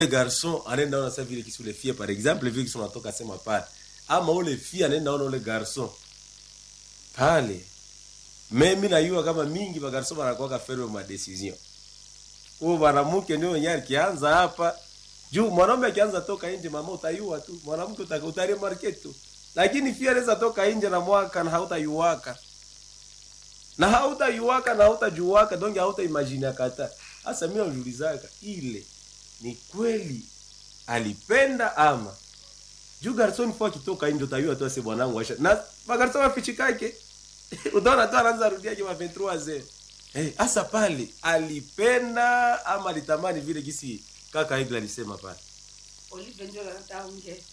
garçon anaenda ona sasa vile kisi ule fie par exemple vile kisi unatoka sema pale ama ule fie anaenda ona ule garçon pale mimi najua kama mingi ba garçon banakuwa ferme ma decision huo mwanamke ndio mwenyewe akianza hapa juu mwanaume akianza toka nje mama utayua tu mwanamke uta- utaremarke tu lakini fia anaweza toka nje na mwaka na hautayuwaka na hautayuwaka na hautajuwaka donge hautaimagine kata hasa mimi najiulizaka ile ni kweli alipenda ama juu garson fo akitoka nje utayua tu ase bwanangu asha na magarson wafichikake utaona tu anaanza rudia kima 23 ze eh hasa pale alipenda ama alitamani vile gisi kaka Egla alisema pale Olive ndio anataka unge.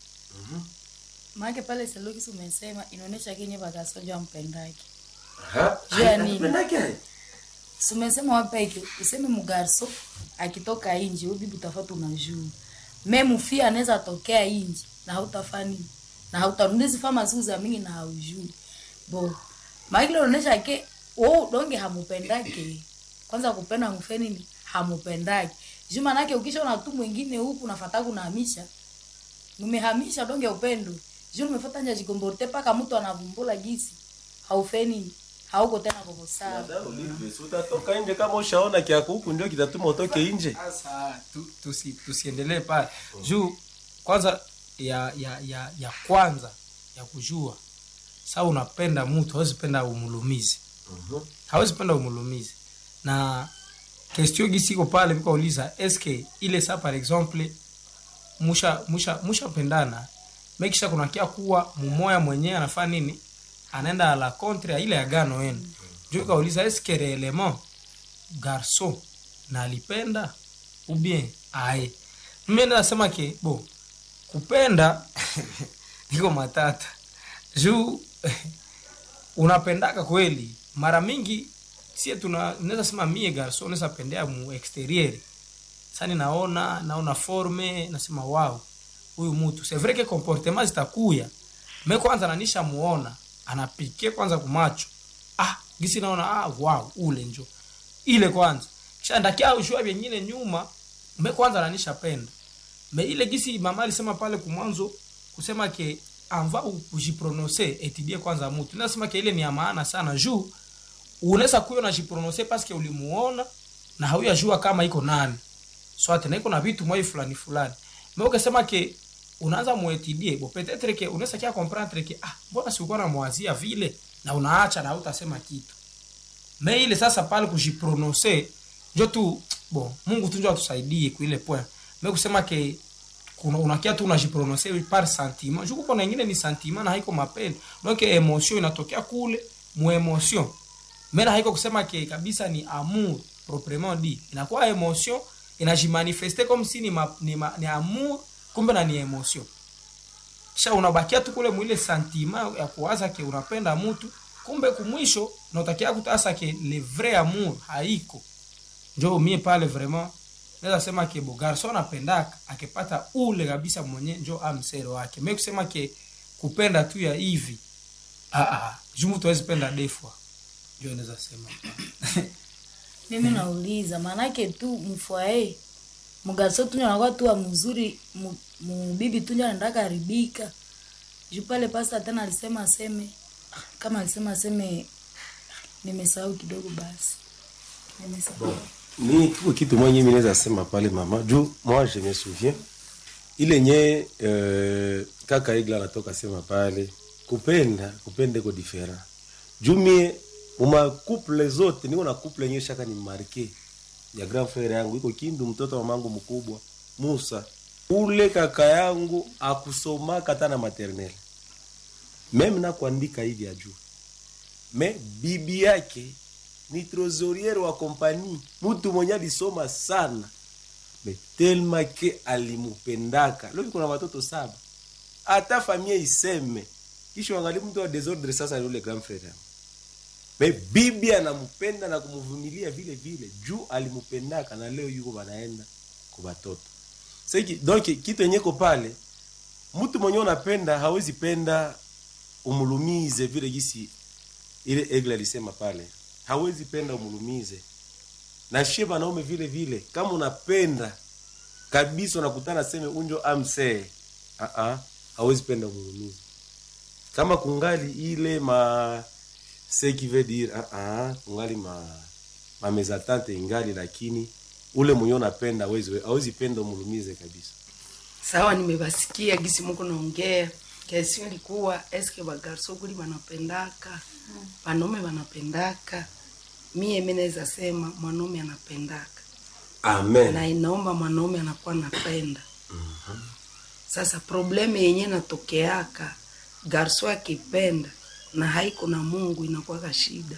maake pale selokisi umesema inaonyesha kenye bakasoja wampendake aha Juu ya nini? Alipendake? Si umesema wapeke useme mugarso akitoka inji we bibi utafata unajua me mufia anaweza tokea inji na hautafa nini na hautarundizi fama siku za mingi na haujui bo maakile unaonyesha ke wo donge hamupendake kwanza kupenda mufe nini hamupendake juu manake ukishaona tu mwingine huku nafata kunahamisha numehamisha donge upendo juu numefata nja jikomborte paka mtu anavumbula gisi haufe nini hauko tena koko sawa Dada Olive, si utatoka nje kama ushaona kiako huku ndio kitatuma utoke nje Sasa tu, tusi, tusiendelee pale juu kwanza ya ya ya ya kwanza ya kujua sa unapenda mtu hawezi penda umulumizi hawezi penda umulumizi na kestio gisiko pale vikauliza eske ile sa par exemple musha musha mushapendana mekisha kunakia kuwa mumoya mwenyewe anafaa nini anaenda la contre ya ile agano yenu juu ikauliza eske reellement garçon na alipenda ou bien aye mimi nasema ke bo kupenda iko matata juu unapendaka kweli mara mingi sie tuna naweza sema mie garso naweza pendea mu exterieur sani naona naona forme nasema wow huyu mtu c'est vrai que comportement zitakuya me kwanza nanisha muona anapike kwanza kumacho ah gisi naona ah wow ule njo ile kwanza kisha ndakia ushua vyengine nyuma me kwanza nanisha penda me ile gisi mama alisema pale kumwanzo kusema ke anva kujiprononse etidie kwanza mutu nasema ke ile ni ya maana sana juu unaweza kuyo najiprononse paske ulimuona na hauyajua kama iko nani swate na iko na vitu mwai fulani fulani me ukasema ke unaanza muetidie bo petetre ke unaweza kia comprendre ke ah mbona sikuwa namwazia vile na unaacha na hautasema kitu me ile sasa pale kujiprononse njo tu bon mungu tu njo atusaidie kuile point me kusema ke kuna unakia tu unajiprononse par sentiment juku kuna ingine ni sentiment na haiko mapendo donc emotion inatokea kule mu emotion me na haiko kusema ke kabisa ni amour proprement dit inakuwa emotion inajimanifeste comme si ni, ma, ni, ma, ni amour kumbe na ni emotion kisha unabakia tu kule mwile sentiment ya kuwaza ke unapenda mtu kumbe kumwisho nautakia kutasa ke le vrai amour haiko njo mie pale vraiment naweza sema ke bo garson apendaka akipata ule kabisa mwenye njo amsero wake me kusema ke kupenda tu ya hivi ah, ah, juu mtu awezi penda defwa njo naweza sema mimi nauliza maanake tu mfwae mgaso tunja anakuwa tu wa mzuri mu- mubibi tunja anaendaka haribika juu pale pasta tena alisema aseme kama alisema aseme nimesahau kidogo basi nimesahau ni kiko kitu mwenye mimi naweza sema pale mama juu moi je me souviens ile nye euh, kaka Egla anatoka sema pale kupenda kupenda iko different juu mie uma couple zote niko na couple yenyewe shaka ni marke ya grand frère yangu iko Kindu mtoto wa mamangu mkubwa Musa ule kaka yangu akusomaka hata na maternelle meme na kuandika hivi ya juu me bibi yake ni trosoriere wa kompani mtu mwenye alisoma sana me telma ke alimupendaka leo kuna watoto saba hata familia iseme kisha wangali mtu wa desordre sasa ni ule grand frère yangu. me bibi anampenda na kumvumilia vile vile juu alimpendaka na leo yuko banaenda kwa watoto sasa donc kitu yenye ko pale mtu mwenye unapenda hawezi penda umulumize vile gisi ile egle alisema pale hawezi penda umulumize na shie banaume vile vile kama unapenda kabisa unakutana seme unjo amsee uh-uh, hawezi penda mulumizi kama kungali ile ma ce qui veut dire uh-uh, kungali ma ma mezatante ingali lakini ule mwenye unapenda hawezi hawezi penda umulumize kabisa sawa nimebasikia gisi muko naongea kesio ilikuwa eske bagarso kuli banapendaka wanaume wanapendaka mie mi naweza sema mwanaume anapendaka amen na inaomba mwanaume anakuwa napenda sasa probleme yenye natokeaka garso akipenda na haiko na mungu inakuwaka shida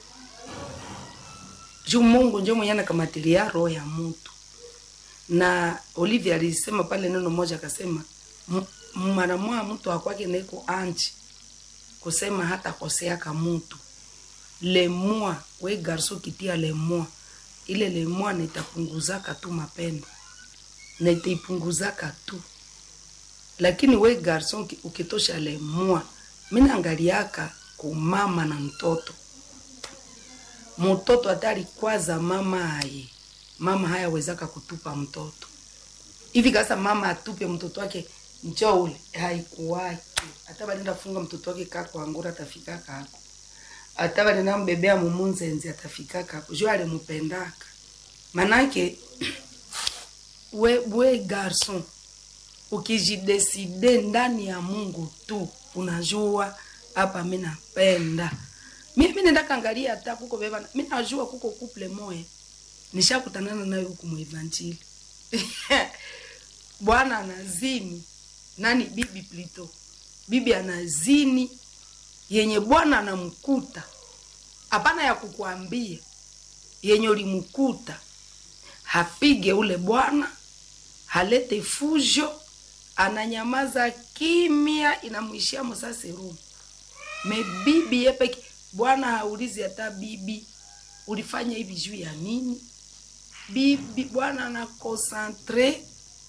juu mungu njo mwenye anakamatilia roho ya mutu na olivia alisema pale neno moja akasema "M- mara mwa mtu akwake neko anchi kusema hata koseaka mutu lemua we garso kitia lemua ile lemua nitapunguzaka tu mapendo nitaipunguzaka tu lakini we garson uki- ukitosha lemua minaangaliaka kumama na mtoto mtoto hata alikwaza mama aye mama hayawezaka kutupa mtoto hivi kasa mama atupe mtoto wake njo ule haikuwaki hata balenda funga mtoto wake kako angura atafika kako hata balenda mbebea mumunzenzi atafika kako jo alimupendaka manake we, we garson ukijideside ndani ya mungu tu unajua hapa mi napenda mi mi nenda kangalia hata kuko beba mi najua kuko couple moya nishakutanana nayo huku muevanjili bwana anazini nani bibi plito bibi anazini yenye bwana anamkuta hapana ya kukuambia yenye ulimkuta hapige ule bwana halete fujo ananyamaza kimya inamwishia msase rumu me bibi yepeke bwana haulizi hata bibi ulifanya hivi juu ya nini bibi bwana anakonsantre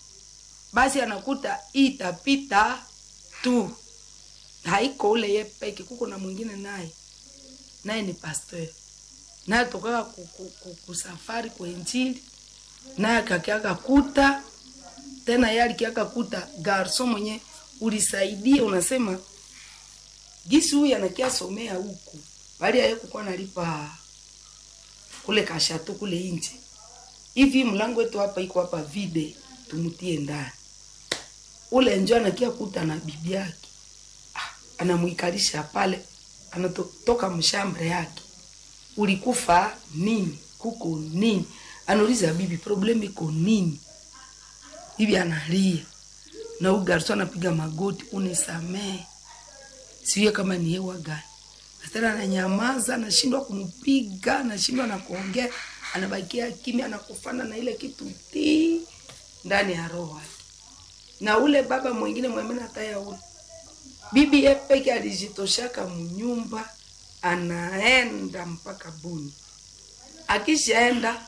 basi anakuta itapita tu haiko ule ye peke kuko na mwingine naye naye ni pasteur naye tokaka ku- ku- ku- kusafari kwa injili naye akakiaka kuta tena ye alikiaka kuta garso mwenye ulisaidia unasema gisi huyu anakia somea huku bali aye kukuwa nalipa kule kashato kule inje hivi mlango wetu hapa iko hapa vide tumutie ndani ule njo anakia kuta na bibi yake ah, anamwikalisha pale anatoka mshambre yake ulikufa nini kuko nini anauliza bibi problem iko nini bibi analia na huyu garso anapiga magoti unisamee siye kama ni hewa gani tena ananyamaza anashindwa kumpiga anashindwa na kuongea anabakia kimya anakufana na ile kitu ti ndani ya roho yake na ule baba mwingine mwemena hataya ule bibi ye peke alijitoshaka mnyumba anaenda mpaka buni akishaenda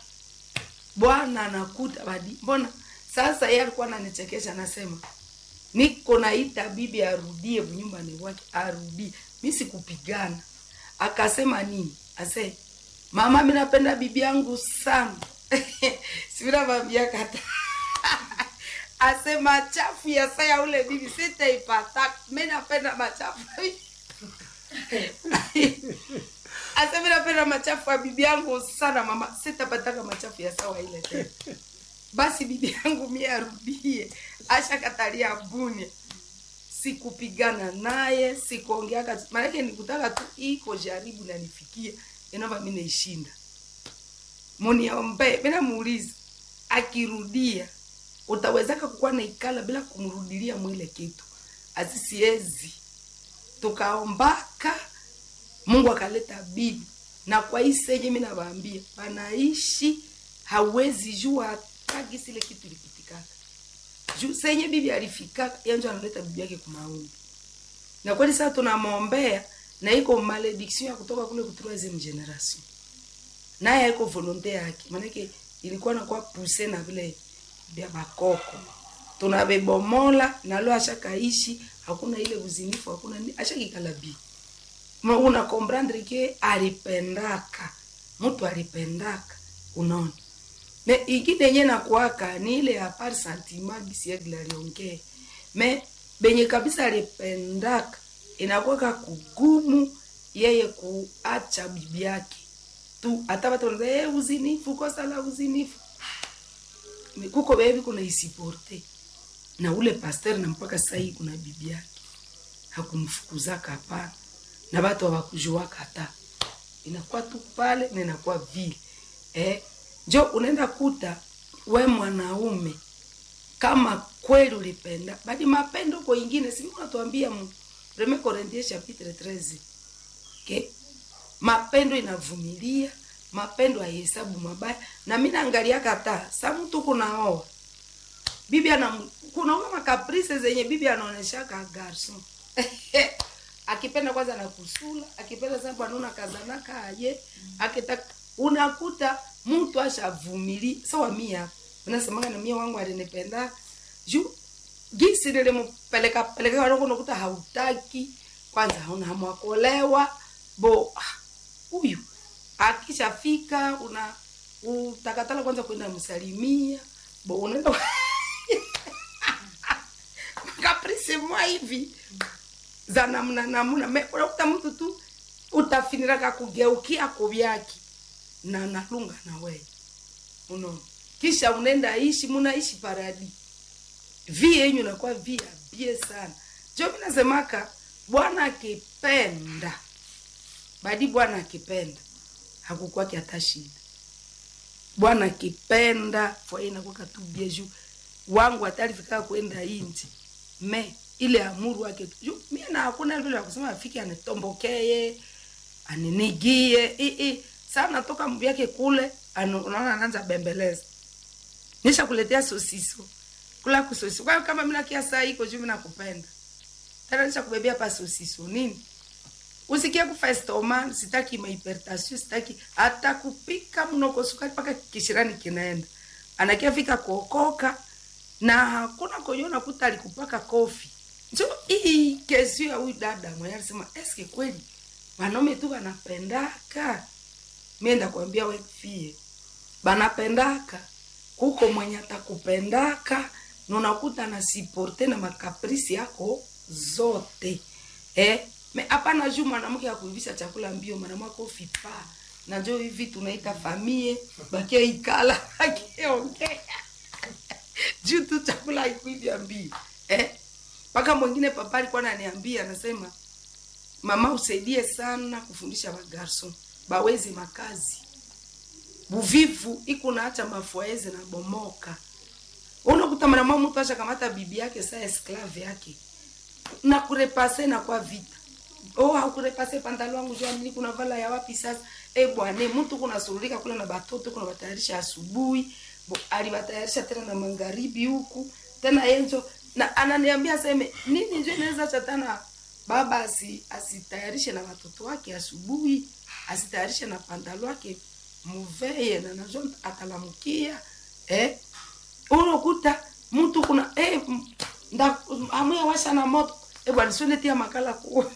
bwana anakuta badi mbona sasa yeye alikuwa ananichekesha anasema niko naita bibi arudie nyumbani wake arudie mi sikupigana akasema nini ase mama mi napenda bibi yangu sana sivinavambia kata ase machafu ya saya ule bibi sitaipata mi napenda machafu ase mi napenda machafu ya bibi yangu sana mama sitapataka machafu ya sawa ile tena basi bibi yangu mie arudie ashakatalia bune sikupigana naye sikuongeaka maanake nikutaka tu iko jaribu nanifikia inova mi naishinda muniombe mina muuliza akirudia utawezaka kukuwa naikala bila kumrudilia mwile kitu asisiezi tukaombaka mungu akaleta bibi na kwa hii senye mi nawaambia panaishi hawezi jua hata gisi ile kitu ilipitikaka juu senye bibi alifikaka yanjo analeta bibi yake kumaombi na kweli sasa tunamwombea na iko malediction ya kutoka kule ku troisieme generation naye haiko volonte yake maanake ilikuwa nakuwa puse na vile vya bakoko tunabebomola nalo ashakaishi hakuna ile uzinifu hakuna ni ashakikala bi Ma una comprendre ke alipendaka mtu alipendaka unaona me ingine yenye nakuaka ni ile ya par sentiment bisiegla aliongee me benye kabisa alipendaka inakuwaka kugumu yeye kuacha bibi yake tu hata watu wanaza hey, uzinifu kosa la uzinifu Me- kuko bebi kuna isiporte na ule pasteur na mpaka sasa hii kuna bibi yake hakumfukuzaka hapana na watu hawakujuaka hata inakuwa tu pale na inakuwa vile eh, njo unaenda kuta we mwanaume kama kweli ulipenda badi mapendo kwa ingine si Mungu anatuambia mu Premier Corinthiens chapitre 13 okay? mapendo inavumilia mapendo haihesabu mabaya na mi naangalia kata sa mtu kunaoa bibi ana kunaoa makaprise zenye bibi anaoneshaka garson akipenda kwanza na kusula akipenda sababu anaona kazanaka aje akitaka unakuta mtu ashavumili sawa mia unasemanga na mia wangu alinipenda juu gisi nilimpeleka peleka wadogo unakuta hautaki kwanza hauna hamu ya kuolewa bo ah, huyu akishafika una utakatala kwanza kwenda msalimia bo unaenda kaprisi mwa hivi za namna namna Me- unakuta mtu tu utafiniraka kugeukia kuvyaki na nalunga na wewe unaona kisha unaenda ishi munaishi paradi vi yenyu nakuwa vi ya bie sana jo mi nasemaka bwana akipenda badi bwana akipenda hakukwaki hata shida bwana akipenda fwaye inakwaka tu bie juu wangu atalifika kwenda inji me ile amuru wake tu juu mie na hakuna vile ya kusema afike anitombokee aninigie ii sana toka mvyake kule anu- unaona anaanza bembeleza nisha kuletea sosiso kula kusosiso kwa hiyo kama mina kia saa iko juu mina kupenda tena nisha kubebea pa sosiso nini usikie kufa estoma sitaki mahipertasio sitaki hata kupika mnoko sukari mpaka kishirani kinaenda anakia fika kuokoka na hakuna koyona kuta alikupaka kofi njo hii kesi ya huyu dada mwenye alisema eske kweli wanaume tu wanapendaka mienda kuambia we fie banapendaka kuko mwenye atakupendaka na unakuta na siporte na makaprisi yako zote eh? me hapana juu mwanamke akuivisha chakula mbio mwanamwako fipa na njo hivi tunaita famie bakia ikala akiongea juu tu chakula ikuivya mbio eh? mpaka mwingine papa alikuwa ananiambia anasema mama usaidie sana kufundisha bagarson baweze makazi buvivu iko naacha mafuaeze na bomoka unakuta mwanamwa mtu asha kamata bibi yake saa esklave yake na kurepase na kwa vita oh hakurepase pantalo wangu jua nini kuna vala ya wapi sasa eh bwana mtu kuna surulika kule na batoto kuna batayarisha asubuhi bo alibatayarisha tena na magharibi huku tena yenjo na ananiambia seme nini njo inaweza chatana baba asi asitayarishe na watoto wake asubuhi asitayarishe na pantalo wake muveye na nazo atalamukia eh unakuta mtu kuna eh m- nda amuya washa na moto eh bwana sio netia makala ku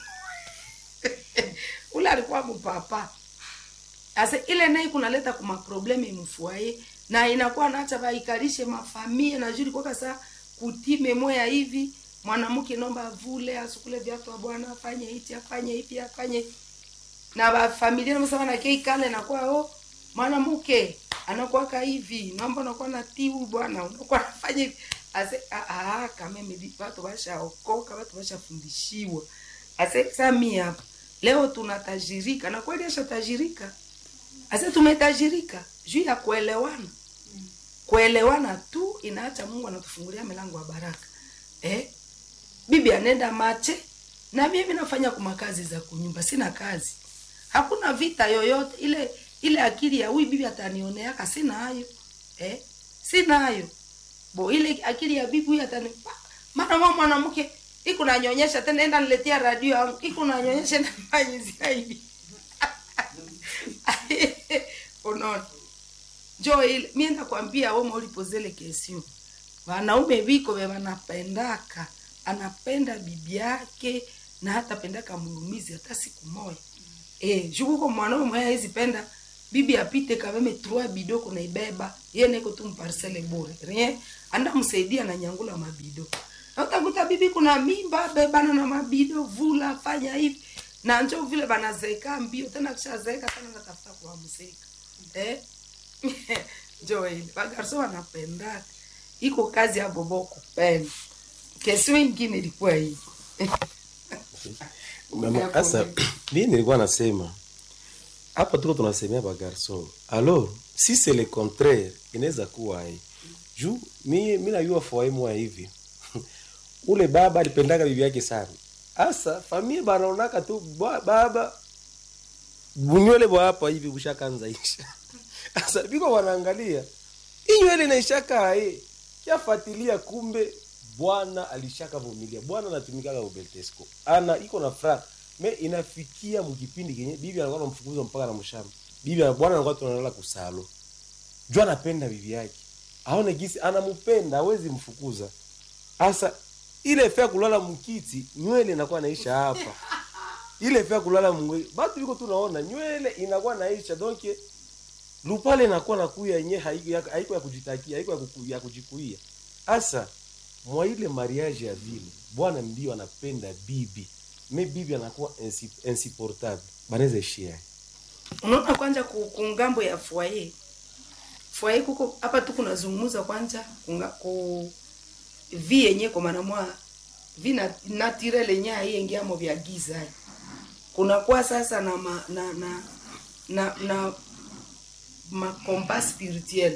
ule alikuwa mpapa asa ile naye kunaleta kuma probleme mfuaye na inakuwa naacha baikalishe mafamia na juri kwa saa kutime moya hivi mwanamke nomba vule asukule viatu wa bwana afanye hichi afanye hivi afanye na bafamilia nasema na kei kale nakuwa oh mwanamke anakuwaka hivi naomba unakuwa na tiu bwana unakuwa nafanya hivi ase ah, ah, kameme watu bashaokoka watu bashafundishiwa ase sa mi hapa leo tunatajirika na kweli ashatajirika ase tumetajirika juu ya kuelewana kuelewana tu inaacha mungu anatufungulia milango ya baraka eh? bibi anaenda mache na mimi nafanya kuma kazi za kunyumba sina kazi hakuna vita yoyote ile ile akili ya huyu bibi atanioneaka sina hayo eh? sina hayo bo ile akili ya bibi huyu atani maana mwa mwanamke iko nanyonyesha tena enda niletea radio yangu iko nanyonyesha na fanyizia hivi unaona njo ile mimi nakwambia wewe ulipozele kesio wanaume viko vya wanapendaka anapenda bibi yake na hata pendaka mulumizi hata siku moja eh jukuko mwanaume mwenye hawezi penda bibi apite kameme trois bido kunaibeba ye neko tu mparcele bure rien anda msaidia na nyangula mabido na utakuta bibi kuna mimba bebana na mabido vula fanya hivi na njo vile banazeeka mbio tena kishazeeka tena natafuta kuwamsika eh? njo ile bagarso wanapendaka iko kazi ya bobo kupenda kesio ingine ilikuwa hivi Mama, sasa mimi nilikuwa nasema hapa tuko tunasemea ba garçon alors si c'est le contraire inaweza kuwa hii juu mi mi najua foa mwa hivi ule baba alipendaga bibi yake sana asa familia banaonaka tu ba- baba bunywele bwa hapa hivi bushakanza isha asa biko wanaangalia inywele inaishaka aye kiafatilia kumbe bwana alishaka vumilia bwana anatumikaga ubeltesco ana iko na fra me inafikia mkipindi kenye bibi anakuwa namfukuza mpaka na mshamba bibi ana- bwana anakuwa tunalala kusalo juu anapenda bibi yake aone gisi anampenda hawezi mfukuza asa ile fea kulala mkiti nywele inakuwa naisha hapa ile fea kulala mwe batu biko tunaona nywele inakuwa naisha donc lupale inakuwa nakuya yenye haiko ya, haiko ya kujitakia haiko ya, kuku, ya kujikuia asa mwa ile mariage ya vile bwana ndio anapenda bibi me bibi anakuwa insi- insupportable banaweza ishia unaona kwanja ku, ku ngambo ya foyer foyer kuko hapa tu kunazungumza kwanja kunga, ku vi yenye kwa maana mwa vi na, naturel yenye aiengiamo vya giza hai. kunakuwa sasa na ma, na na na, na makompa spirituel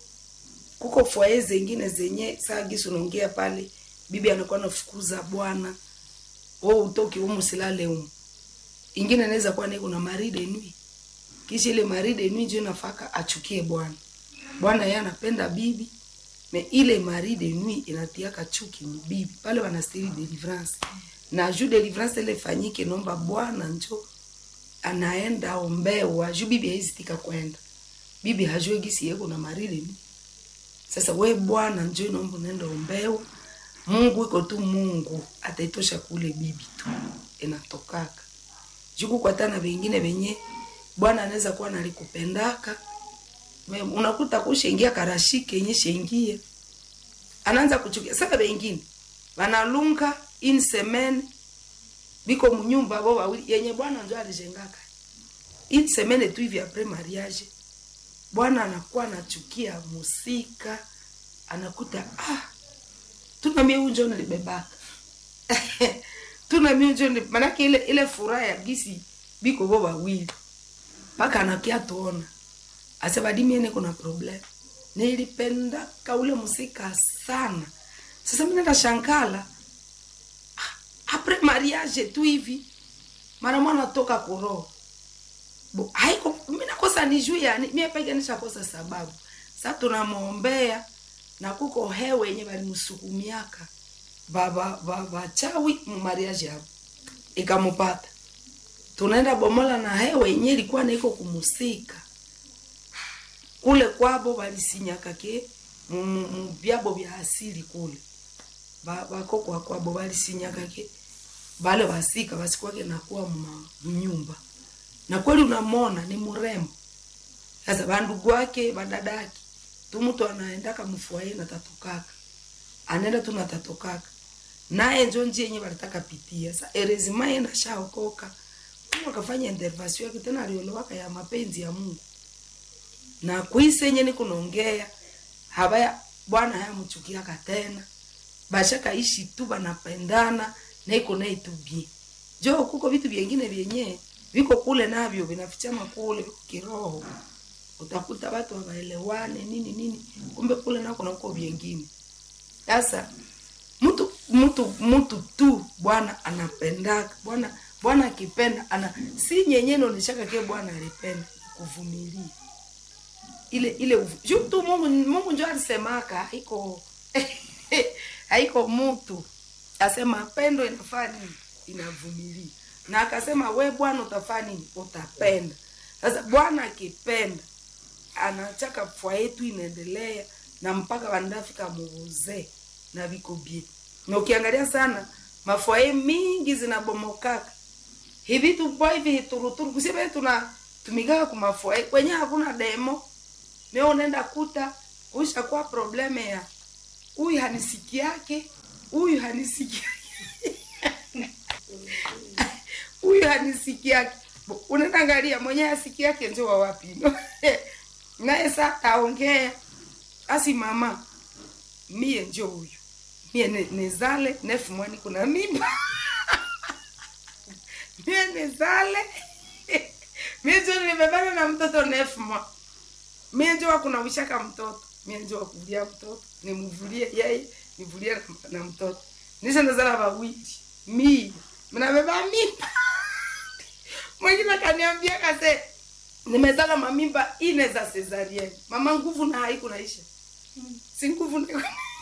kuko foyer zengine zenye saa gisi unaongea pale bibi anakuwa nafukuza bwana wewe utoki umu silale umu ingine inaweza kuwa niko na maride nui kisha ile maride nui njo nafaka achukie bwana bwana yeye anapenda bibi me ile maride nui inatiaka chuki ni bibi pale wanastiri deliverance na juu deliverance ile fanyike nomba bwana njo anaenda ombewa juu bibi haizitika kwenda bibi hajue gisi yeko na maride nui sasa we bwana njo nomba unaenda ombewa mungu iko tu mungu ataitosha kule bibi tu inatokaka juku kwatana vengine venye bwana anaweza kuwa nalikupendaka Me- unakuta kushengia karashike yenye shengie anaanza kuchukia sasa vengine vanalunga in semaine biko munyumba bo wawili yenye bwana njo alijengaka in semaine tu hivi apres mariage bwana anakuwa anachukia musika anakuta ah tuna mie unjo nilibebaka tuna mie unjo nili- manake ile ile furaha ya gisi biko bo wawili mpaka anakia tuona asebadimiene kuna problem nilipendaka ule musika sana sasa mi nenda shankala Ah, apres mariage tu hivi mara mwana toka kuroho Bo, haiko mi nakosa ni juu yani mie peke nishakosa sababu sa tunamwombea na kuko hewe yenye balimsukumiaka baba baba chawi mariage hapo ikamupata tunaenda bomola na hewe yenye ilikuwa naiko kumusika kule kwabo balisinyaka ke mu- mu- mu byabo bya asili kule Ba- bakokwa kwabo balisinyaka ke bale basika basikwake nakuwa mma mnyumba na kweli unamona ni mrembo sasa bandugu wake badadaki tu mtu anaendaka mfuaye natatokaka anaenda tu natatokaka naye njo njia yenye balitaka pitia sa erezima ye nashaokoka mungu akafanya intervention yake tena aliolowaka ya mapenzi ya mungu na kwise yenye nikunaongea habaya bwana hayamchukiaka tena bashakaishi tu banapendana na iko naye tu bie jo kuko vitu vyengine vyenye viko kule navyo vinafichama kule viko kiroho utakuta watu hawaelewane nini nini kumbe kule nako nauko vyengine sasa mtu mtu mtu tu bwana anapendaka bwana bwana akipenda ana si nyenye naoneshaka ke bwana alipenda kuvumilia ile ile uvu- juu tu mungu mungu njo alisemaka haiko haiko mtu asema pendo inafaa nini inavumilia na akasema we bwana utafaa nini utapenda sasa bwana akipenda anachaka fwa yetu inaendelea na mpaka wanafika muuzee na viko bie na ukiangalia sana mafwaye mingi zinabomokaka hivi tupo hivi turuturu kusibe tuna tumikaa kumafua kwenye hakuna demo me unaenda kuta ushakuwa probleme ya huyu hanisiki yake huyu hanisiki huyu hanisiki yake Bo, unaenda angalia mwenyewe asiki yake njo wa wapi no? naye sa taongea asi mama mie njo huyu mie ne- nezale nefu mwani kuna mimba mie nezale mie njo nimebana na mtoto nefu mwa mie njo wakunawishaka mtoto mie njo wakuvulia mtoto nimuvulie yeye nivulie na, na mtoto nisha nazala wawili mie mnabeba mimba mwingine akaniambia kase nimezala mamimba ine za cesarienne mama nguvu na haiku naisha si nguvu niko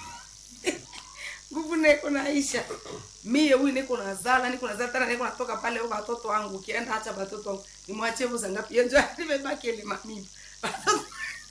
nguvu niko naisha mie huyu niko nazala niko nazala tena niko natoka pale huko watoto wangu ukienda acha watoto wangu nimwachie vuza ngapi yenjo nimebaki ile mamimba Watoto-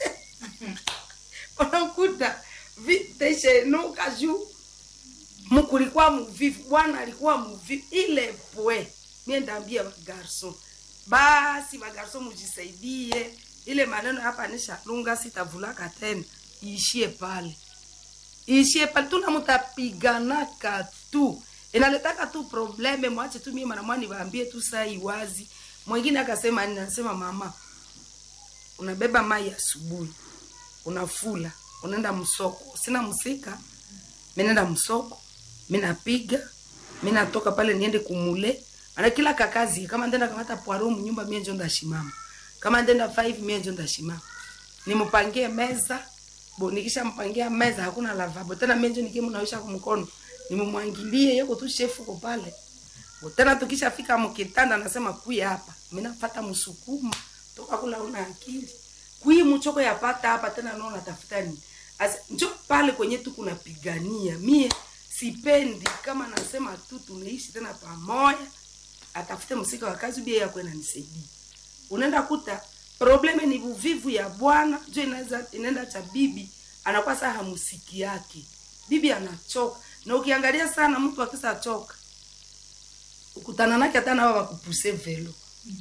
unakuta viteshenuka juu mkulikuwa muvivu bwana alikuwa muvivu ile pwe mie ndaambia bagarso basi bagarso mujisaidie ile maneno hapa nishalunga sitavulaka tena iishie pale iishie pale tuna mutapiganaka tu inaletaka tu probleme mwache tu mie manamwa niwaambie tu saa iwazi mwingine akasema nini anasema mama unabeba mai asubuhi unafula unaenda msoko sina msika minaenda msoko minapiga minatoka pale niende kumule ana kila kakazi kama ndenda kamata poaro mnyumba mie njo ndashimama kama ndenda 5 mie njo ndashimama nimpangie meza bo nikisha mpangia meza hakuna lavabo tena mie njo nikimunawisha kumkono nimumwangilie yoko tu shefu ko pale Bo tena tukishafika mkitanda nasema kuya hapa minafata msukuma toka kula una akili kui mchoko yapata hapa tena naona tafuta nini Asa, njo pale kwenye tu kunapigania mie sipendi kama nasema tu tunaishi tena pamoja atafute msika wa kazi bia yako inanisaidia unaenda kuta probleme ni uvivu ya bwana jo inaweza inaenda cha bibi anakuwa saa hamusiki yake bibi anachoka na ukiangalia sana mtu akisa choka ukutana nake hata nawa wakupuse velo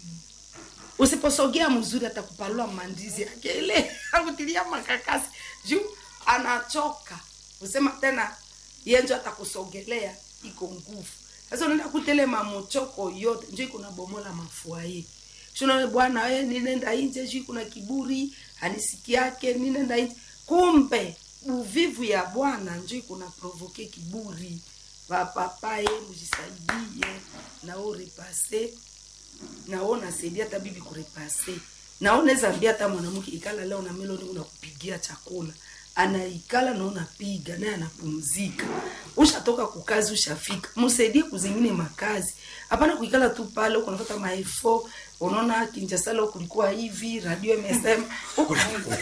usiposogea mzuri atakupalua mandizi yake ile akutilia makakasi juu anachoka usema tena yenjo atakusogelea iko nguvu sasa unaenda kutele mamochoko yote njo iko na bomola mafuaye shuna bwana we ninenda inje juu kuna kiburi hanisiki yake ninenda inje kumbe uvivu ya bwana njo iko na provoke kiburi vapapaye mujisaidie nao repase nao nasaidia hata bibi kurepase nao naweza ambia hata mwanamke ikala leo na meloni unakupigia chakula anaikala na unapiga naye anapumzika ushatoka kukazi ushafika msaidie kuzingine makazi hapana kuikala tu pale huko unapata maefo unaona kinjasala kulikuwa hivi radio imesema huko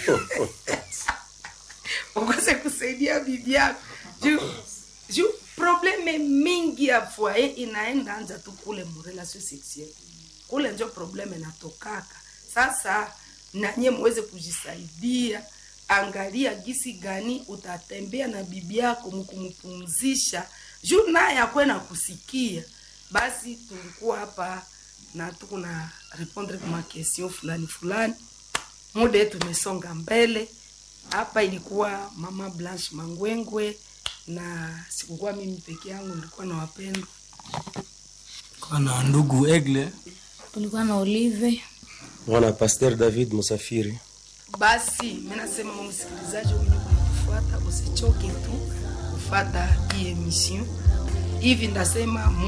ukose kusaidia bibi yako juu juu probleme mingi ya foye inaenda anja tu kule murelation sexuelle kule njo probleme natokaka sasa nanye muweze kujisaidia angalia gisi gani utatembea na bibi yako mkumpumzisha juu naye akwe na kusikia basi tulikuwa hapa na tuko na répondre kwa makestion fulani fulani muda yetu imesonga mbele hapa ilikuwa mama blanche mangwengwe na sikukuwa mimi peke yangu nilikuwa na wapendwa kwa na ndugu egle tulikuwa na olive mwana pasteur david musafiri basi mi nasema mwa msikilizaji mwenye kunatufuata usichoke tu kufata hii emission hivi ndasema